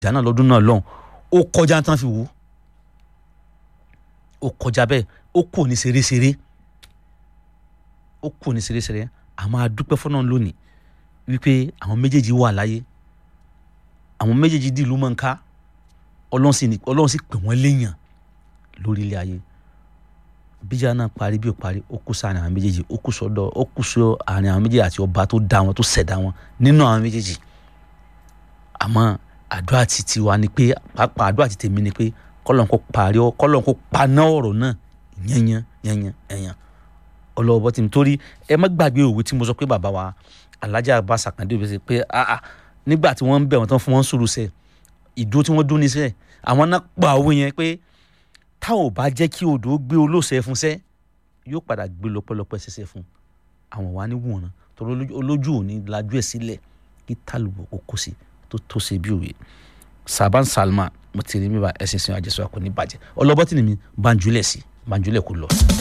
ìjà náà lọ́dún náà lọ́hùn ó kọjá tán fi wò ó kọjá bẹ́ẹ̀ ó kù ní ṣeréṣeré ó kù ní ṣeréṣeré àmọ́ a dúpẹ́ fọ́nà lónìí wípé àwọn méjèèjì wà láyé àwọn méjèèjì di ìlú mọ̀nká ọlọ́run sì ọlọ́run sì pè wọ́n léèyàn lórí ilé ayé bíjà náà parí bí ó parí ó kù sáàrin àwọn méjèèjì ó kù sọ́dọ̀ ó kù sọ àárín àwọn méjèèjì àti ọba tó dá wọn tó ṣẹ̀dá wọn nínú àwọn méjèèjì àmọ́ àdúrà ti tiwa ni pé pàápàá àdúrà ti tèmi ni pé kọ́lọ́n kó parí ọ kọ́lọ́n kó paná ọ̀rọ̀ náà yẹnyẹn yẹnyẹn yẹnyẹn ọlọ́wọ́ tí mi torí ẹ má gbàgbé òwe tí mo sọ pé bàbá wa alájà Abbas Akande òwe ṣe pé ah ah nígbà tí wọ́n ń bẹ̀ wọ́n tán fún wọn sùúrù sẹ́ẹ̀ ìdúró tí wọ́n dún ní sẹ́ẹ̀ àwọn náà pa owó yẹn pé táwọn ò bá jẹ́ kí odò gbé olóòṣẹ́ fún sẹ́ yóò padà gbé lọ́pọ̀lọpọ̀ ṣẹṣẹ fún àwọn wa ní wọ̀nà torí olójú òní lajú ẹ̀ sílẹ̀ kí tálùbọ̀ kó kó sí tó tó ṣe bí òwe Saban Salman mo ti rí mi bá ẹsìn sin àjẹsọ àkọ́ní bàjẹ́ ọlọ́bọ́tì ni mi banjulẹ̀ sí banjulẹ̀ kò lọ.